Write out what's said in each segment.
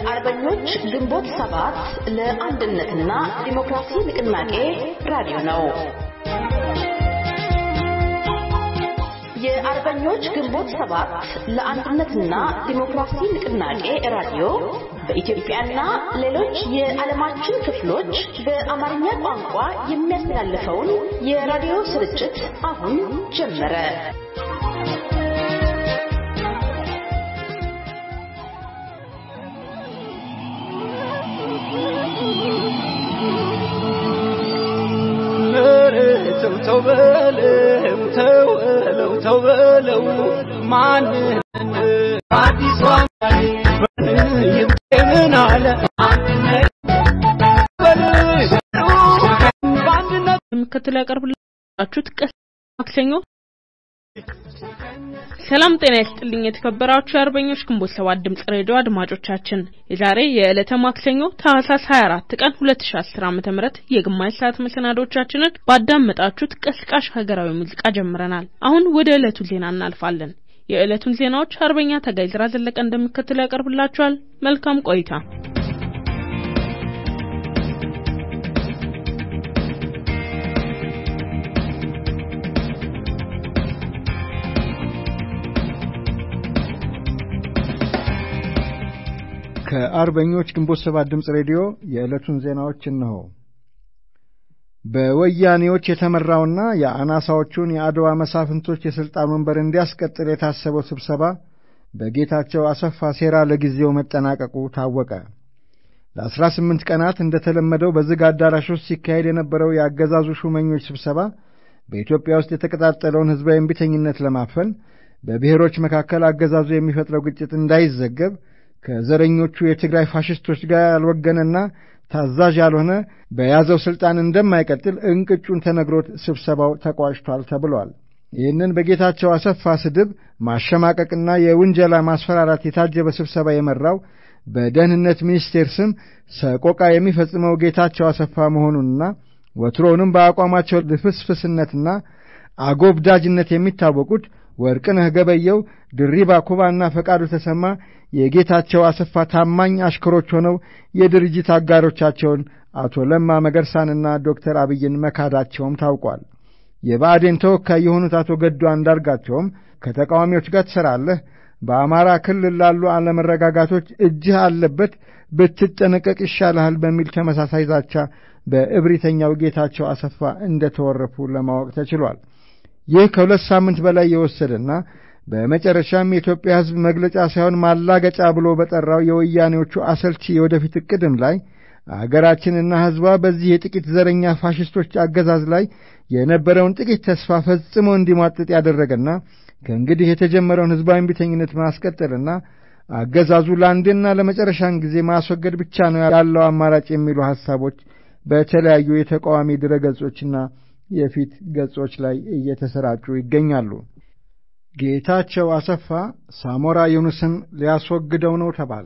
የአርበኞች ግንቦት ሰባት ለአንድነትና ዲሞክራሲ ንቅናቄ ራዲዮ ነው። የአርበኞች ግንቦት ሰባት ለአንድነትና ዲሞክራሲ ንቅናቄ ራዲዮ በኢትዮጵያና ሌሎች የዓለማችን ክፍሎች በአማርኛ ቋንቋ የሚያስተላልፈውን የራዲዮ ስርጭት አሁን ጀመረ። ተው ተው በለው ተው በለው ተው በለው ማንን አዲስ ዋንዳይ ይምን አለ በአንድነት የምከተለው ያቀርብላችሁት ቀስ ማክሰኞ ሰላም ጤና ይስጥልኝ የተከበራችሁ የአርበኞች ግንቦት ሰባት ድምጽ ሬዲዮ አድማጮቻችን የዛሬ የዕለተ ማክሰኞ ታህሳስ 24 ቀን 2010 ዓ.ም የግማሽ ሰዓት መሰናዶቻችንን ባዳመጣችሁት ቀስቃሽ ሀገራዊ ሙዚቃ ጀምረናል። አሁን ወደ ዕለቱ ዜና እናልፋለን። የዕለቱን ዜናዎች አርበኛ ተጋይ ዝራ ዘለቀ እንደሚከተለው ያቀርብላችኋል። መልካም ቆይታ። ከአርበኞች ግንቦት ሰባት ድምፅ ሬዲዮ የዕለቱን ዜናዎች እነሆ። በወያኔዎች የተመራውና የአናሳዎቹን የአድዋ መሳፍንቶች የሥልጣን ወንበር እንዲያስቀጥል የታሰበው ስብሰባ በጌታቸው አሰፋ ሴራ ለጊዜው መጠናቀቁ ታወቀ። ለአስራ ስምንት ቀናት እንደተለመደው በዝግ አዳራሽ ውስጥ ሲካሄድ የነበረው የአገዛዙ ሹመኞች ስብሰባ በኢትዮጵያ ውስጥ የተቀጣጠለውን ሕዝባዊ እምቢተኝነት ለማፈን በብሔሮች መካከል አገዛዙ የሚፈጥረው ግጭት እንዳይዘገብ ከዘረኞቹ የትግራይ ፋሽስቶች ጋር ያልወገነና ታዛዥ ያልሆነ በያዘው ሥልጣን እንደማይቀጥል እንቅጩን ተነግሮት ስብሰባው ተቋጭቷል ተብሏል። ይህንን በጌታቸው አሰፋ ስድብ ማሸማቀቅና የውንጀላ ማስፈራራት የታጀበ ስብሰባ የመራው በደህንነት ሚኒስቴር ስም ሰቆቃ የሚፈጽመው ጌታቸው አሰፋ መሆኑንና ወትሮውንም በአቋማቸው ልፍስፍስነትና አጎብዳጅነት የሚታወቁት ወርቅነህ ገበየው፣ ድሪባ ኩባና ፈቃዱ ተሰማ የጌታቸው አሰፋ ታማኝ አሽከሮች ሆነው የድርጅት አጋሮቻቸውን አቶ ለማ መገርሳንና ዶክተር አብይን መካዳቸውም ታውቋል። የብአዴን ተወካይ የሆኑት አቶ ገዱ አንዳርጋቸውም ከተቃዋሚዎች ጋር ትሠራለህ፣ በአማራ ክልል ላሉ አለመረጋጋቶች እጅህ አለበት፣ ብትጠነቀቅ ይሻልሃል በሚል ተመሳሳይ ዛቻ በእብሪተኛው ጌታቸው አሰፋ እንደ ተወረፉ ለማወቅ ተችሏል። ይህ ከሁለት ሳምንት በላይ የወሰደና በመጨረሻም የኢትዮጵያ ሕዝብ መግለጫ ሳይሆን ማላገጫ ብሎ በጠራው የወያኔዎቹ አሰልቺ የወደፊት ዕቅድም ላይ አገራችንና ሕዝቧ በዚህ የጥቂት ዘረኛ ፋሽስቶች አገዛዝ ላይ የነበረውን ጥቂት ተስፋ ፈጽሞ እንዲሟጥጥ ያደረገና ከእንግዲህ የተጀመረውን ሕዝባዊ እምቢተኝነት ማስቀጠልና አገዛዙ ለአንዴና ለመጨረሻን ጊዜ ማስወገድ ብቻ ነው ያለው አማራጭ የሚሉ ሐሳቦች በተለያዩ የተቃዋሚ ድረገጾችና የፊት ገጾች ላይ እየተሰራጩ ይገኛሉ። ጌታቸው አሰፋ ሳሞራ ዩኑስን ሊያስወግደው ነው ተባለ።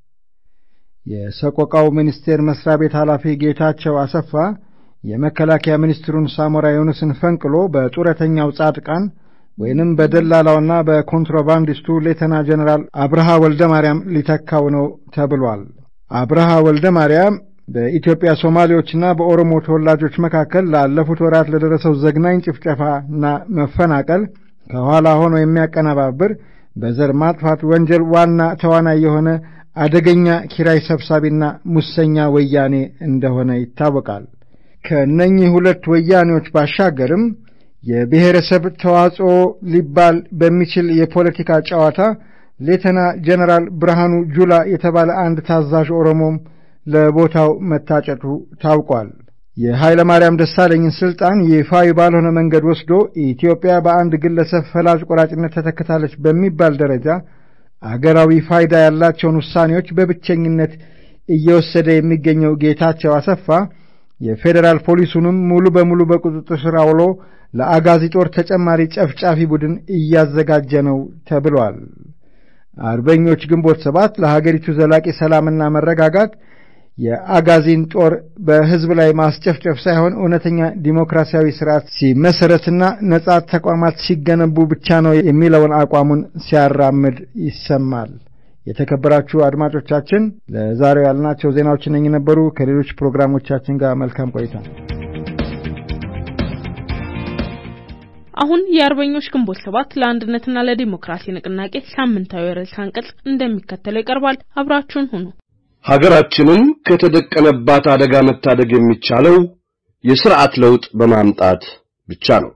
የሰቆቃው ሚኒስቴር መስሪያ ቤት ኃላፊ ጌታቸው አሰፋ የመከላከያ ሚኒስትሩን ሳሞራ ዩኑስን ፈንቅሎ በጡረተኛው ጻድቃን ወይንም በደላላውና በኮንትሮባንዲስቱ ሌተና ጀኔራል አብርሃ ወልደ ማርያም ሊተካው ነው ተብሏል። አብርሃ ወልደ ማርያም በኢትዮጵያ ሶማሌዎችና በኦሮሞ ተወላጆች መካከል ላለፉት ወራት ለደረሰው ዘግናኝ ጭፍጨፋና መፈናቀል ከኋላ ሆኖ የሚያቀነባብር በዘር ማጥፋት ወንጀል ዋና ተዋናይ የሆነ አደገኛ ኪራይ ሰብሳቢና ሙሰኛ ወያኔ እንደሆነ ይታወቃል። ከእነኚህ ሁለት ወያኔዎች ባሻገርም የብሔረሰብ ተዋጽኦ ሊባል በሚችል የፖለቲካ ጨዋታ ሌተና ጀነራል ብርሃኑ ጁላ የተባለ አንድ ታዛዥ ኦሮሞም ለቦታው መታጨቱ ታውቋል። የኃይለ ማርያም ደሳለኝን ስልጣን ይፋዊ ባልሆነ መንገድ ወስዶ ኢትዮጵያ በአንድ ግለሰብ ፈላጭ ቆራጭነት ተተክታለች በሚባል ደረጃ አገራዊ ፋይዳ ያላቸውን ውሳኔዎች በብቸኝነት እየወሰደ የሚገኘው ጌታቸው አሰፋ የፌዴራል ፖሊሱንም ሙሉ በሙሉ በቁጥጥር ስር አውሎ ለአጋዚ ጦር ተጨማሪ ጨፍጫፊ ቡድን እያዘጋጀ ነው ተብሏል። አርበኞች ግንቦት ሰባት ለሀገሪቱ ዘላቂ ሰላምና መረጋጋት የአጋዚን ጦር በሕዝብ ላይ ማስጨፍጨፍ ሳይሆን እውነተኛ ዲሞክራሲያዊ ስርዓት ሲመሰረትና ነጻ ተቋማት ሲገነቡ ብቻ ነው የሚለውን አቋሙን ሲያራምድ ይሰማል። የተከበራችሁ አድማጮቻችን ለዛሬው ያልናቸው ዜናዎች እነኚህ ነበሩ። ከሌሎች ፕሮግራሞቻችን ጋር መልካም ቆይታ። አሁን የአርበኞች ግንቦት ሰባት ለአንድነትና ለዲሞክራሲ ንቅናቄ ሳምንታዊ ርዕሰ አንቀጽ እንደሚከተለው ይቀርባል። አብራችሁን ሁኑ። ሀገራችንን ከተደቀነባት አደጋ መታደግ የሚቻለው የስርዓት ለውጥ በማምጣት ብቻ ነው።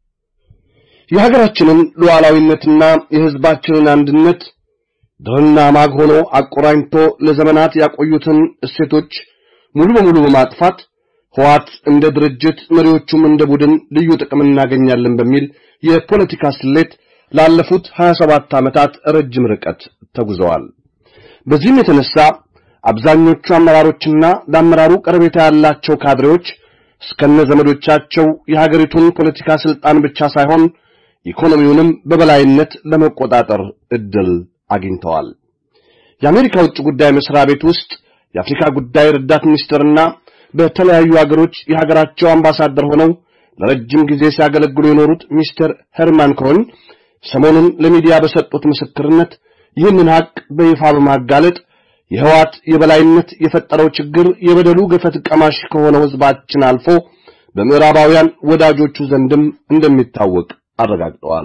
የሀገራችንን ሉዓላዊነትና የሕዝባችንን አንድነት ድርና ማግ ሆኖ አቆራኝቶ ለዘመናት ያቆዩትን እሴቶች ሙሉ በሙሉ በማጥፋት ህዋት እንደ ድርጅት መሪዎቹም እንደ ቡድን ልዩ ጥቅም እናገኛለን በሚል የፖለቲካ ስሌት ላለፉት 27 ዓመታት ረጅም ርቀት ተጉዘዋል። በዚህም የተነሳ አብዛኞቹ አመራሮችና ለአመራሩ ቀረቤታ ያላቸው ካድሬዎች እስከነ ዘመዶቻቸው የሀገሪቱን ፖለቲካ ስልጣን ብቻ ሳይሆን ኢኮኖሚውንም በበላይነት ለመቆጣጠር እድል አግኝተዋል። የአሜሪካ ውጭ ጉዳይ መስሪያ ቤት ውስጥ የአፍሪካ ጉዳይ ረዳት ሚኒስትርና በተለያዩ አገሮች የሀገራቸው አምባሳደር ሆነው ለረጅም ጊዜ ሲያገለግሉ የኖሩት ሚስተር ሄርማን ኮን ሰሞኑን ለሚዲያ በሰጡት ምስክርነት ይህንን ሀቅ በይፋ በማጋለጥ የህዋት የበላይነት የፈጠረው ችግር የበደሉ ገፈት ቀማሽ ከሆነው ህዝባችን አልፎ በምዕራባውያን ወዳጆቹ ዘንድም እንደሚታወቅ አረጋግጠዋል።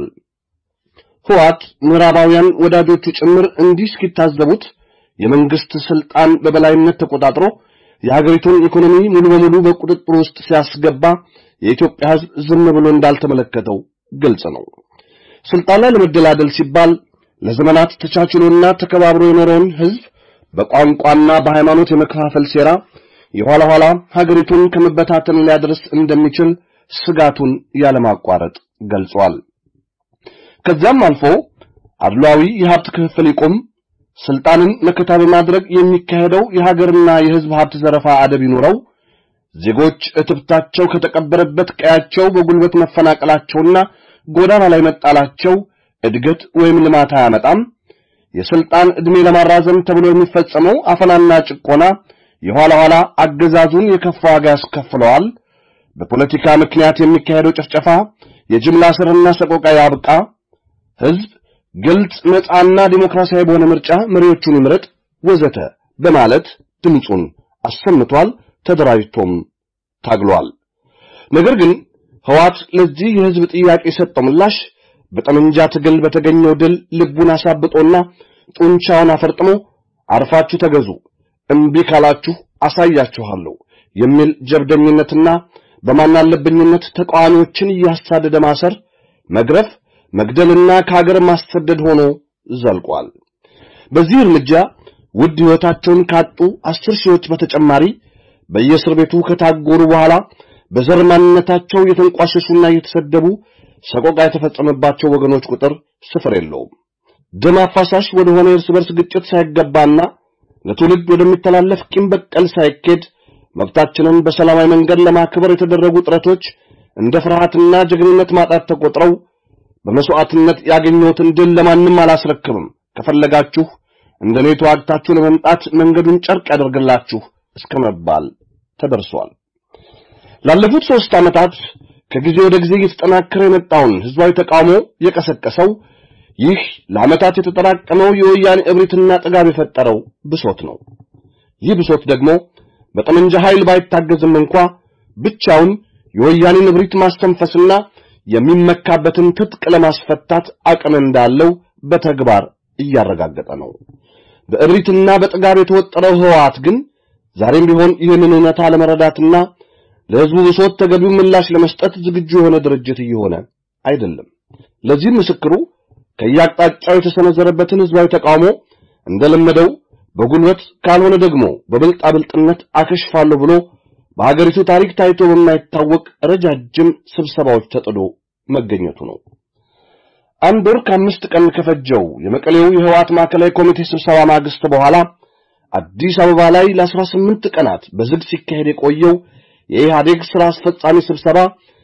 ህዋት ምዕራባውያን ወዳጆቹ ጭምር እንዲህ እስኪታዘቡት የመንግስት ስልጣን በበላይነት ተቆጣጥሮ የሀገሪቱን ኢኮኖሚ ሙሉ በሙሉ በቁጥጥር ውስጥ ሲያስገባ የኢትዮጵያ ህዝብ ዝም ብሎ እንዳልተመለከተው ግልጽ ነው። ስልጣን ላይ ለመደላደል ሲባል ለዘመናት ተቻችሎና ተከባብሮ የኖረውን ህዝብ በቋንቋና በሃይማኖት የመከፋፈል ሴራ የኋላ ኋላ ሀገሪቱን ከመበታተን ሊያደርስ እንደሚችል ስጋቱን ያለማቋረጥ ገልጿል። ከዚያም አልፎ አድሏዊ የሀብት ክፍፍል ይቁም፣ ስልጣንን መከታ በማድረግ የሚካሄደው የሀገርና የህዝብ ሀብት ዘረፋ አደብ ይኑረው፣ ዜጎች እትብታቸው ከተቀበረበት ቀያቸው በጉልበት መፈናቀላቸውና ጎዳና ላይ መጣላቸው እድገት ወይም ልማት አያመጣም፣ የስልጣን ዕድሜ ለማራዘም ተብሎ የሚፈጸመው አፈናና ጭቆና የኋላ ኋላ አገዛዙን የከፋ ዋጋ ያስከፍለዋል፣ በፖለቲካ ምክንያት የሚካሄደው ጭፍጨፋ የጅምላ ስርና ሰቆቃ ያብቃ፣ ህዝብ ግልጽ ነፃና ዲሞክራሲያዊ በሆነ ምርጫ መሪዎቹን ይምረጥ ወዘተ በማለት ድምፁን አሰምቷል። ተደራጅቶም ታግሏል። ነገር ግን ህዋት ለዚህ የህዝብ ጥያቄ የሰጠው ምላሽ በጠመንጃ ትግል በተገኘው ድል ልቡን አሳብጦና ጡንቻውን አፈርጥሞ አርፋችሁ ተገዙ፣ እምቢ ካላችሁ አሳያችኋለሁ የሚል ጀብደኝነትና በማናለብኝነት ተቃዋሚዎችን እያሳደደ ማሰር፣ መግረፍ፣ መግደልና ከሀገር ማሰደድ ሆኖ ዘልቋል። በዚህ እርምጃ ውድ ሕይወታቸውን ካጡ አስር ሺዎች በተጨማሪ በየእስር ቤቱ ከታጎሩ በኋላ በዘር ማንነታቸው የተንቋሸሹና የተሰደቡ ሰቆቃ የተፈጸመባቸው ወገኖች ቁጥር ስፍር የለውም። ደም አፋሳሽ ወደ ሆነ የእርስ በርስ ግጭት ሳይገባና ለትውልድ ወደሚተላለፍ ቂም በቀል ሳይኬድ መብታችንን በሰላማዊ መንገድ ለማክበር የተደረጉ ጥረቶች እንደ ፍርሃትና ጀግንነት ማጣት ተቆጥረው በመስዋዕትነት ያገኘሁትን ድል ለማንም አላስረክብም፣ ከፈለጋችሁ እንደ እኔ ተዋግታችሁ ለመምጣት መንገዱን ጨርቅ ያደርግላችሁ እስከ መባል ተደርሷል። ላለፉት ሦስት ዓመታት ከጊዜ ወደ ጊዜ እየተጠናከረ የመጣውን ሕዝባዊ ተቃውሞ የቀሰቀሰው ይህ ለዓመታት የተጠራቀመው የወያኔ እብሪትና ጥጋብ የፈጠረው ብሶት ነው። ይህ ብሶት ደግሞ በጠመንጃ ኃይል ባይታገዝም እንኳ ብቻውን የወያኔን እብሪት ማስተንፈስና የሚመካበትን ትጥቅ ለማስፈታት አቅም እንዳለው በተግባር እያረጋገጠ ነው። በእብሪትና በጥጋብ የተወጠረው ህወሓት ግን ዛሬም ቢሆን ይህንን እውነታ ለመረዳትና ለሕዝቡ ብሶት ተገቢው ምላሽ ለመስጠት ዝግጁ የሆነ ድርጅት እየሆነ አይደለም። ለዚህም ምስክሩ ከየአቅጣጫው የተሰነዘረበትን ሕዝባዊ ተቃውሞ እንደለመደው በጉልበት ካልሆነ ደግሞ በብልጣብልጥነት አከሽፋለሁ ብሎ በሀገሪቱ ታሪክ ታይቶ በማይታወቅ ረጃጅም ስብሰባዎች ተጥዶ መገኘቱ ነው። አንድ ወር ከአምስት ቀን ከፈጀው የመቀሌው የህወሓት ማዕከላዊ ኮሚቴ ስብሰባ ማግስት በኋላ አዲስ አበባ ላይ ለአስራ ስምንት ቀናት በዝግ ሲካሄድ የቆየው የኢህአዴግ ስራ አስፈጻሚ ስብሰባ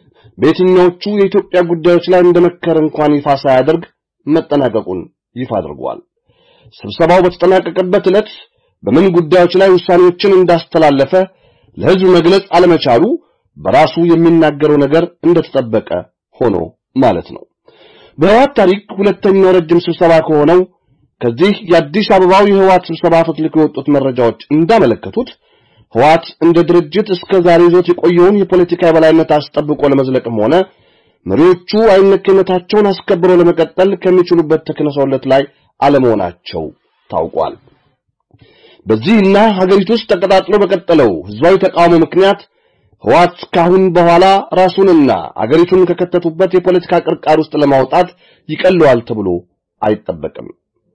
በየትኛዎቹ የኢትዮጵያ ጉዳዮች ላይ እንደመከረ እንኳን ይፋ ሳያደርግ መጠናቀቁን ይፋ አድርጓል። ስብሰባው በተጠናቀቀበት ዕለት በምን ጉዳዮች ላይ ውሳኔዎችን እንዳስተላለፈ ለህዝብ መግለጽ አለመቻሉ በራሱ የሚናገረው ነገር እንደተጠበቀ ሆኖ ማለት ነው። በህወሓት ታሪክ ሁለተኛው ረጅም ስብሰባ ከሆነው ከዚህ የአዲስ አበባው የህወሓት ስብሰባ ፈትልኮ የወጡት መረጃዎች እንዳመለከቱት ህወሓት እንደ ድርጅት እስከ ዛሬ ይዞት የቆየውን የፖለቲካ የበላይነት አስጠብቆ ለመዝለቅም ሆነ መሪዎቹ አይነኬነታቸውን አስከብረው ለመቀጠል ከሚችሉበት ተክለሰውለት ላይ አለመሆናቸው ታውቋል። በዚህና ሀገሪቱ ውስጥ ተቀጣጥሎ በቀጠለው ህዝባዊ ተቃውሞ ምክንያት ህወሓት ካሁን በኋላ ራሱንና አገሪቱን ከከተቱበት የፖለቲካ ቅርቃር ውስጥ ለማውጣት ይቀለዋል ተብሎ አይጠበቅም።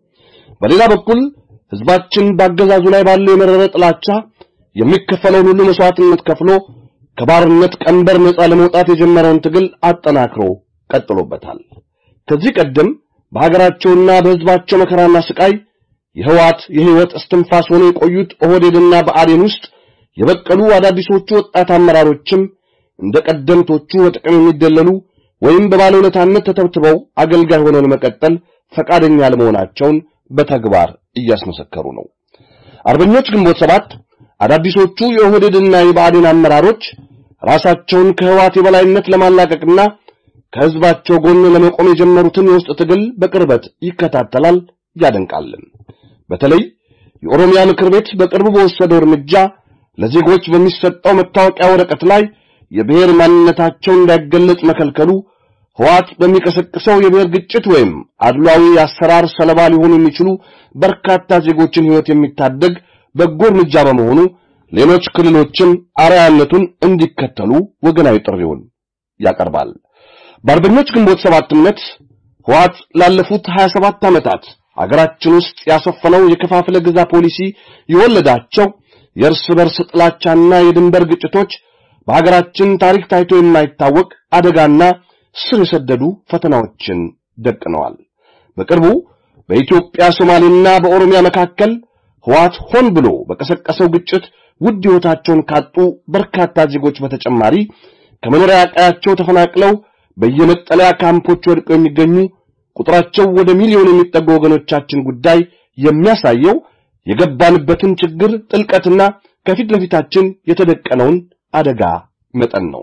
በሌላ በኩል ህዝባችን በአገዛዙ ላይ ባለው የመረረ ጥላቻ የሚከፈለውን ሁሉ መስዋዕትነት ከፍሎ ከባርነት ቀንበር ነፃ ለመውጣት የጀመረውን ትግል አጠናክሮ ቀጥሎበታል። ከዚህ ቀደም በሀገራቸውና በህዝባቸው መከራና ስቃይ የህወሓት የህይወት እስትንፋስ ሆነው የቆዩት ኦህዴድና በአዴን ውስጥ የበቀሉ አዳዲሶቹ ወጣት አመራሮችም እንደ ቀደምቶቹ በጥቅም የሚደለሉ ወይም በባለውለታነት ተተብትበው አገልጋይ ሆነው ለመቀጠል ፈቃደኛ ለመሆናቸውን በተግባር እያስመሰከሩ ነው። አርበኞች ግንቦት ሰባት አዳዲሶቹ የኦህዴድና የብአዴን አመራሮች ራሳቸውን ከህወሓት የበላይነት ለማላቀቅና ከህዝባቸው ጎን ለመቆም የጀመሩትን የውስጥ ትግል በቅርበት ይከታተላል፣ ያደንቃልን። በተለይ የኦሮሚያ ምክር ቤት በቅርቡ በወሰደው እርምጃ ለዜጎች በሚሰጠው መታወቂያ ወረቀት ላይ የብሔር ማንነታቸው እንዳይገለጽ መከልከሉ ህወሓት በሚቀሰቅሰው የብሔር ግጭት ወይም አድሏዊ አሰራር ሰለባ ሊሆኑ የሚችሉ በርካታ ዜጎችን ህይወት የሚታደግ በጎ እርምጃ በመሆኑ ሌሎች ክልሎችም አርአያነቱን እንዲከተሉ ወገናዊ ጥሪውን ያቀርባል። በአርበኞች ግንቦት ሰባት እምነት ህወሓት ላለፉት 27 ዓመታት አገራችን ውስጥ ያሰፈነው የከፋፍለ ግዛ ፖሊሲ የወለዳቸው የእርስ በርስ ጥላቻና የድንበር ግጭቶች በሀገራችን ታሪክ ታይቶ የማይታወቅ አደጋና ስር የሰደዱ ፈተናዎችን ደቅነዋል። በቅርቡ በኢትዮጵያ ሶማሌና በኦሮሚያ መካከል ህወሓት ሆን ብሎ በቀሰቀሰው ግጭት ውድ ሕይወታቸውን ካጡ በርካታ ዜጎች በተጨማሪ ከመኖሪያ ቀያቸው ተፈናቅለው በየመጠለያ ካምፖች ወድቀው የሚገኙ ቁጥራቸው ወደ ሚሊዮን የሚጠጉ ወገኖቻችን ጉዳይ የሚያሳየው የገባንበትን ችግር ጥልቀትና ከፊት ለፊታችን የተደቀነውን አደጋ መጠን ነው።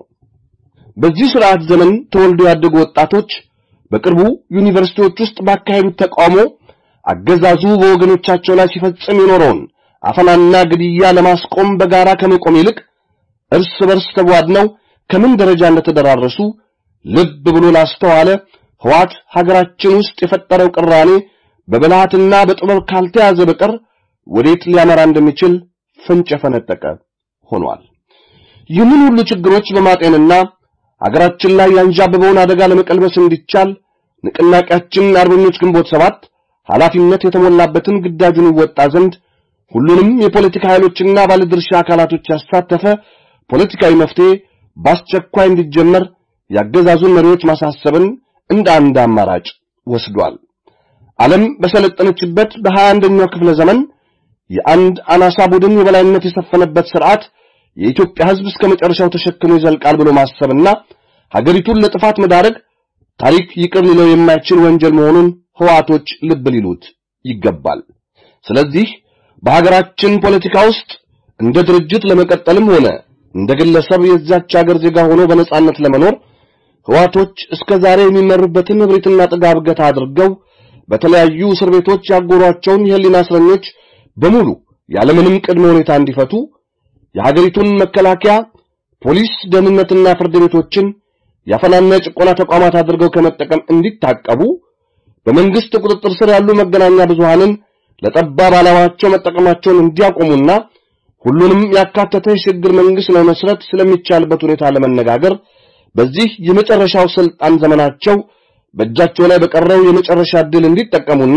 በዚህ ስርዓት ዘመን ተወልደው ያደጉ ወጣቶች በቅርቡ ዩኒቨርሲቲዎች ውስጥ ባካሄዱት ተቃውሞ አገዛዙ በወገኖቻቸው ላይ ሲፈጽም የኖረውን አፈናና ግድያ ለማስቆም በጋራ ከመቆም ይልቅ እርስ በርስ ተቧድነው ከምን ደረጃ እንደተደራረሱ ልብ ብሎ ላስተዋለ ህወሓት ሀገራችን ውስጥ የፈጠረው ቅራኔ በብልሃትና በጥበብ ካልተያዘ በቀር ወዴት ሊያመራ እንደሚችል ፍንጭ የፈነጠቀ ሆኗል። ይህንን ሁሉ ችግሮች በማጤንና አገራችን ላይ ያንዣበበውን አደጋ ለመቀልበስ እንዲቻል ንቅናቄያችን አርበኞች ግንቦት ሰባት ኃላፊነት የተሞላበትን ግዳጁን ይወጣ ዘንድ ሁሉንም የፖለቲካ ኃይሎችና ባለድርሻ አካላቶች ያሳተፈ ፖለቲካዊ መፍትሄ በአስቸኳይ እንዲጀመር ያገዛዙን መሪዎች ማሳሰብን እንደ አንድ አማራጭ ወስዷል። ዓለም በሰለጠነችበት በሀያ አንደኛው ክፍለ ዘመን የአንድ አናሳ ቡድን የበላይነት የሰፈነበት ስርዓት የኢትዮጵያ ሕዝብ እስከ መጨረሻው ተሸክሞ ይዘልቃል ብሎ ማሰብና ሀገሪቱን ለጥፋት መዳረግ ታሪክ ይቅር ሊለው የማይችል ወንጀል መሆኑን ህዋቶች ልብ ሊሉት ይገባል። ስለዚህ በሀገራችን ፖለቲካ ውስጥ እንደ ድርጅት ለመቀጠልም ሆነ እንደ ግለሰብ የዛች ሀገር ዜጋ ሆኖ በነጻነት ለመኖር ህዋቶች እስከ ዛሬ የሚመሩበትን እብሪትና ጥጋብ ገታ አድርገው በተለያዩ እስር ቤቶች ያጎሯቸውን የህሊና እስረኞች በሙሉ ያለምንም ቅድመ ሁኔታ እንዲፈቱ የሀገሪቱን መከላከያ፣ ፖሊስ፣ ደህንነትና ፍርድ ቤቶችን ያፈናና የጭቆና ተቋማት አድርገው ከመጠቀም እንዲታቀቡ በመንግስት ቁጥጥር ስር ያሉ መገናኛ ብዙሃንን ለጠባብ ዓላማቸው መጠቀማቸውን እንዲያቆሙና ሁሉንም ያካተተ የሽግግር መንግስት ለመስረት ስለሚቻልበት ሁኔታ ለመነጋገር በዚህ የመጨረሻው ስልጣን ዘመናቸው በእጃቸው ላይ በቀረው የመጨረሻ ዕድል እንዲጠቀሙና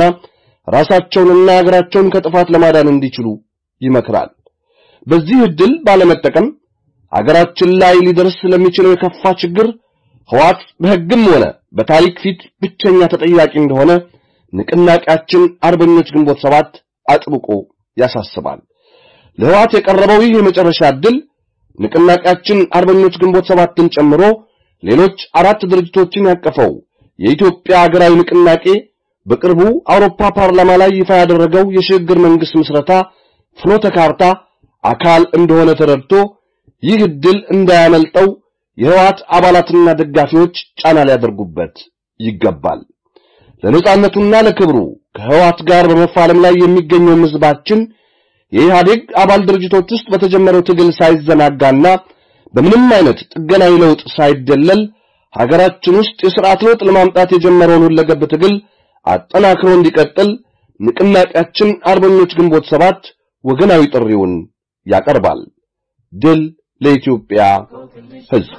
ራሳቸውንና ሀገራቸውን ከጥፋት ለማዳን እንዲችሉ ይመክራል። በዚህ ዕድል ባለመጠቀም ሀገራችን ላይ ሊደርስ ለሚችለው የከፋ ችግር ህዋት በሕግም ሆነ በታሪክ ፊት ብቸኛ ተጠያቂ እንደሆነ ንቅናቄያችን አርበኞች ግንቦት ሰባት አጥብቆ ያሳስባል። ለህዋት የቀረበው ይህ የመጨረሻ ዕድል ንቅናቄያችን አርበኞች ግንቦት ሰባትን ጨምሮ ሌሎች አራት ድርጅቶችን ያቀፈው የኢትዮጵያ ሀገራዊ ንቅናቄ በቅርቡ አውሮፓ ፓርላማ ላይ ይፋ ያደረገው የሽግግር መንግስት ምስረታ ፍኖተ ካርታ አካል እንደሆነ ተረድቶ ይህ ዕድል እንዳያመልጠው የህወሓት አባላትና ደጋፊዎች ጫና ሊያደርጉበት ይገባል። ለነጻነቱና ለክብሩ ከህዋት ጋር በመፋለም ላይ የሚገኘው ህዝባችን የኢህአዴግ አባል ድርጅቶች ውስጥ በተጀመረው ትግል ሳይዘናጋና በምንም አይነት ጥገናዊ ለውጥ ሳይደለል ሀገራችን ውስጥ የሥርዓት ለውጥ ለማምጣት የጀመረውን ሁለገብ ትግል አጠናክሮ እንዲቀጥል ንቅናቄያችን አርበኞች ግንቦት ሰባት ወገናዊ ጥሪውን ያቀርባል። ድል ለኢትዮጵያ ሕዝብ!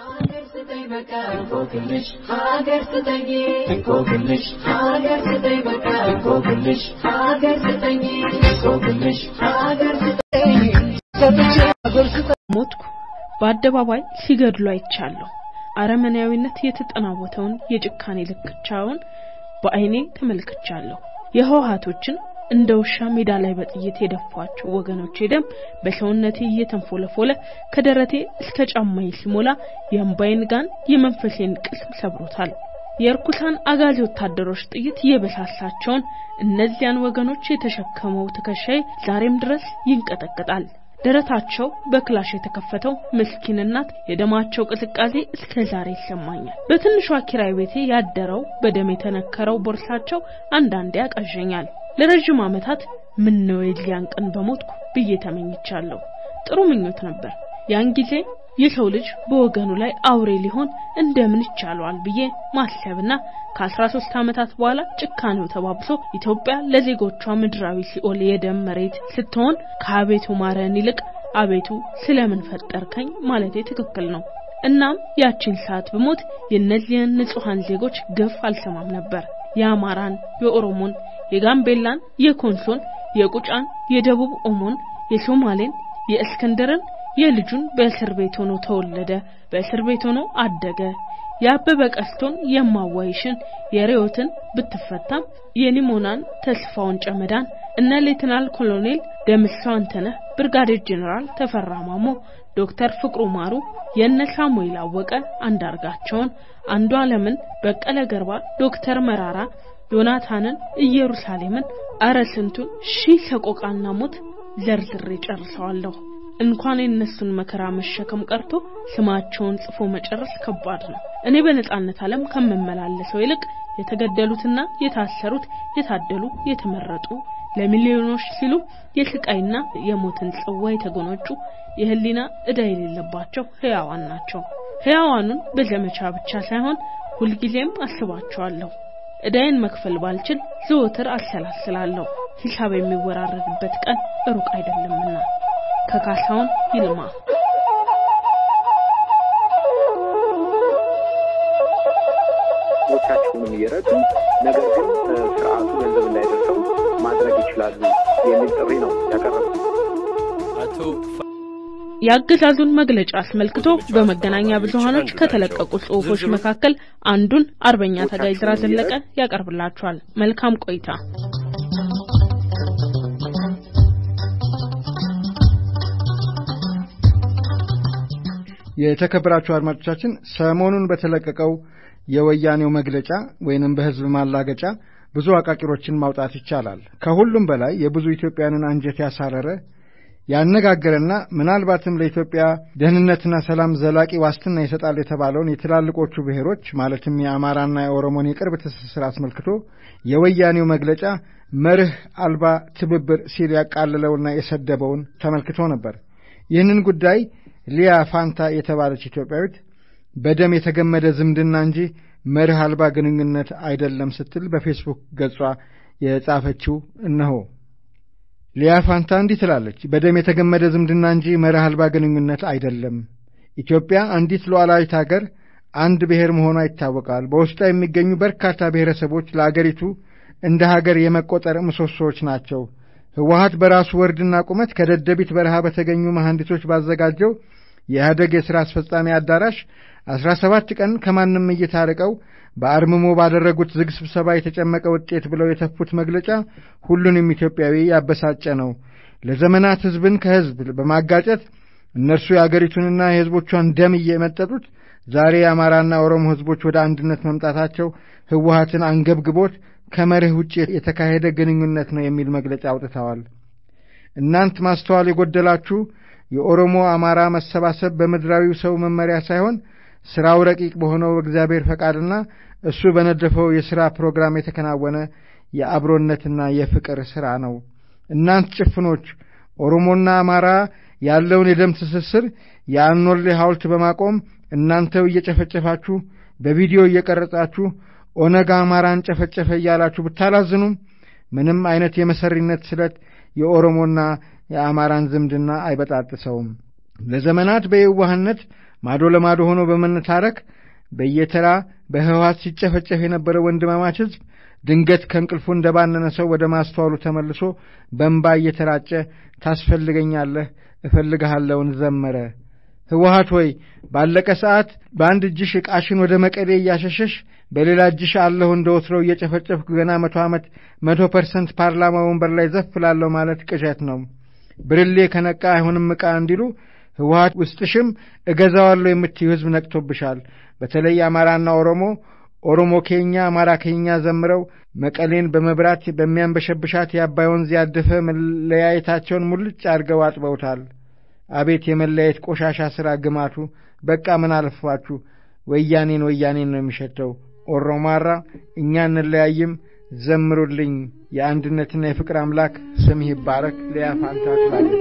ሞትኩ በአደባባይ ሲገድሉ አይቻለሁ። አረመኔያዊነት የተጠናወተውን የጭካኔ ልክቻውን በአይኔ ተመልክቻለሁ። የህወሓቶችን እንደ ውሻ ሜዳ ላይ በጥይት የደፏቸው ወገኖቼ ደም በሰውነቴ እየተንፎለፎለ ከደረቴ እስከ ጫማዬ ሲሞላ የእምባዬን ጋን የመንፈሴን ቅስም ሰብሮታል። የእርኩሳን አጋዚ ወታደሮች ጥይት የበሳሳቸውን እነዚያን ወገኖች የተሸከመው ትከሻዬ ዛሬም ድረስ ይንቀጠቀጣል። ደረታቸው በክላሽ የተከፈተው ምስኪን እናት የደማቸው ቅዝቃዜ እስከ ዛሬ ይሰማኛል። በትንሿ ኪራይ ቤቴ ያደረው በደም የተነከረው ቦርሳቸው አንዳንዴ ያቃዠኛል። ለረጅም ዓመታት ምን ነው የዚያን ቀን በሞትኩ ብዬ ተመኝቻለሁ። ጥሩ ምኞት ነበር። ያን ጊዜ የሰው ልጅ በወገኑ ላይ አውሬ ሊሆን እንደምን ይቻለዋል ብዬ ማሰብና ከ13 ዓመታት በኋላ ጭካኔው ተባብሶ ኢትዮጵያ ለዜጎቿ ምድራዊ ሲኦል የደም መሬት ስትሆን ከአቤቱ ማረን ይልቅ አቤቱ ስለምን ፈጠርከኝ ማለቴ ትክክል ነው። እናም ያቺን ሰዓት ብሞት የእነዚህን ንጹሐን ዜጎች ግፍ አልሰማም ነበር። የአማራን፣ የኦሮሞን፣ የጋምቤላን፣ የኮንሶን፣ የቁጫን፣ የደቡብ ኦሞን፣ የሶማሌን፣ የእስክንድርን የልጁን በእስር ቤት ሆኖ ተወለደ፣ በእስር ቤት ሆኖ አደገ። የአበበ ቀስቶን የማዋይሽን የሬዮትን ብትፈታም የኒሞናን ተስፋውን ጨመዳን እነ ሌትናል ኮሎኔል ደምሰው አንተነህ፣ ብርጋዴር ጄኔራል ተፈራ ማሞ፣ ዶክተር ፍቅሩ ማሩ፣ የነ ሳሙኤል አወቀ አንዳርጋቸውን፣ አንዱ ዓለምን፣ በቀለ ገርባ፣ ዶክተር መራራ፣ ዮናታንን፣ ኢየሩሳሌምን፣ አረ ስንቱን ሺህ ሰቆቃና ሞት ዘርዝሬ ጨርሰዋለሁ። እንኳን የእነሱን መከራ መሸከም ቀርቶ ስማቸውን ጽፎ መጨረስ ከባድ ነው። እኔ በነጻነት ዓለም ከምመላለሰው ይልቅ የተገደሉትና የታሰሩት የታደሉ የተመረጡ ለሚሊዮኖች ሲሉ የስቃይና የሞትን ጽዋ የተጎነጩ የህሊና ዕዳ የሌለባቸው ህያዋን ናቸው። ህያዋኑን በዘመቻ ብቻ ሳይሆን ሁልጊዜም አስባቸዋለሁ። ዕዳዬን መክፈል ባልችል ዘወትር አሰላስላለሁ። ሂሳብ የሚወራረድበት ቀን ሩቅ አይደለምና። ከካሳሁን ይልማ ቻቸውንም እየረዱ ነገር ግን ስርዓቱ ገንዘብ እንዳይደርሰው ማድረግ ይችላሉ የሚል ጥሪ ነው ያቀረቡት። የአገዛዙን መግለጫ አስመልክቶ በመገናኛ ብዙሃኖች ከተለቀቁ ጽሑፎች መካከል አንዱን አርበኛ ታጋይ ዝራ ዘለቀ ያቀርብላችኋል። መልካም ቆይታ። የተከበራችሁ አድማጮቻችን ሰሞኑን በተለቀቀው የወያኔው መግለጫ ወይንም በህዝብ ማላገጫ ብዙ አቃቂሮችን ማውጣት ይቻላል። ከሁሉም በላይ የብዙ ኢትዮጵያንን አንጀት ያሳረረ ያነጋገረና ምናልባትም ለኢትዮጵያ ደህንነትና ሰላም ዘላቂ ዋስትና ይሰጣል የተባለውን የትላልቆቹ ብሔሮች ማለትም የአማራና የኦሮሞን የቅርብ ትስስር አስመልክቶ የወያኔው መግለጫ መርህ አልባ ትብብር ሲል ያቃለለውና የሰደበውን ተመልክቶ ነበር። ይህንን ጉዳይ ሊያ ፋንታ የተባለች ኢትዮጵያዊት በደም የተገመደ ዝምድና እንጂ መርህ አልባ ግንኙነት አይደለም ስትል በፌስቡክ ገጿ የጻፈችው እነሆ። ሊያ ፋንታ እንዲህ ትላለች። በደም የተገመደ ዝምድና እንጂ መርህ አልባ ግንኙነት አይደለም። ኢትዮጵያ አንዲት ሉዓላዊት አገር አንድ ብሔር መሆኗ ይታወቃል። በውስጧ የሚገኙ በርካታ ብሔረሰቦች ለአገሪቱ እንደ ሀገር የመቆጠር ምሰሶዎች ናቸው። ህወሀት በራሱ ወርድና ቁመት ከደደቢት በረሃ በተገኙ መሐንዲሶች ባዘጋጀው የኢህአደግ የሥራ አስፈጻሚ አዳራሽ አስራ ሰባት ቀን ከማንም እይታ ርቀው በአርምሞ ባደረጉት ዝግ ስብሰባ የተጨመቀ ውጤት ብለው የተፉት መግለጫ ሁሉንም ኢትዮጵያዊ ያበሳጨ ነው። ለዘመናት ህዝብን ከህዝብ በማጋጨት እነርሱ የአገሪቱንና የህዝቦቿን ደም እየመጠጡት ዛሬ የአማራና ኦሮሞ ህዝቦች ወደ አንድነት መምጣታቸው ህወሀትን አንገብግቦት ከመርህ ውጭ የተካሄደ ግንኙነት ነው የሚል መግለጫ አውጥተዋል። እናንት ማስተዋል የጎደላችሁ የኦሮሞ አማራ መሰባሰብ በምድራዊው ሰው መመሪያ ሳይሆን ሥራው ረቂቅ በሆነው እግዚአብሔር ፈቃድና እሱ በነደፈው የሥራ ፕሮግራም የተከናወነ የአብሮነትና የፍቅር ሥራ ነው። እናንት ጭፍኖች ኦሮሞና አማራ ያለውን የደም ትስስር የአኖሌ ሐውልት በማቆም እናንተው እየጨፈጨፋችሁ በቪዲዮ እየቀረጻችሁ ኦነግ አማራን ጨፈጨፈ እያላችሁ ብታላዝኑም ምንም አይነት የመሰሪነት ስለት የኦሮሞና የአማራን ዝምድና አይበጣጥሰውም። ለዘመናት በየዋህነት ማዶ ለማዶ ሆኖ በመነታረክ በየተራ በህወሓት ሲጨፈጨፍ የነበረ ወንድማማች ሕዝብ ድንገት ከእንቅልፉ እንደባነነ ሰው ወደ ማስተዋሉ ተመልሶ በእንባ እየተራጨ ታስፈልገኛለህ፣ እፈልግሃለውን ዘመረ። ህወሓት ሆይ ባለቀ ሰዓት በአንድ እጅሽ ዕቃሽን ወደ መቀሌ እያሸሸሽ በሌላ እጅሽ አለሁ እንደ ወትሮው እየጨፈጨፍኩ ገና መቶ ዓመት መቶ ፐርሰንት ፓርላማ ወንበር ላይ ዘፍ ላለሁ ማለት ቅዠት ነው። ብርሌ ከነቃ አይሆንም ዕቃ እንዲሉ ህወሓት ውስጥሽም እገዛዋለሁ የምትዩ ህዝብ ነቅቶብሻል። በተለይ አማራና ኦሮሞ ኦሮሞ ኬኛ አማራ ኬኛ ዘምረው መቀሌን በመብራት በሚያንበሸብሻት የአባይ ወንዝ ያደፈ መለያየታቸውን ሙልጭ አድርገው አጥበውታል። አቤት የመለያየት ቆሻሻ ሥራ ግማቱ! በቃ ምን አለፋችሁ ወያኔን ወያኔን ነው የሚሸተው። ኦሮማራ እኛ እንለያይም፣ ዘምሩልኝ። የአንድነትና የፍቅር አምላክ ስምህ ይባረክ። ሊያ ፋንታ ትላለች።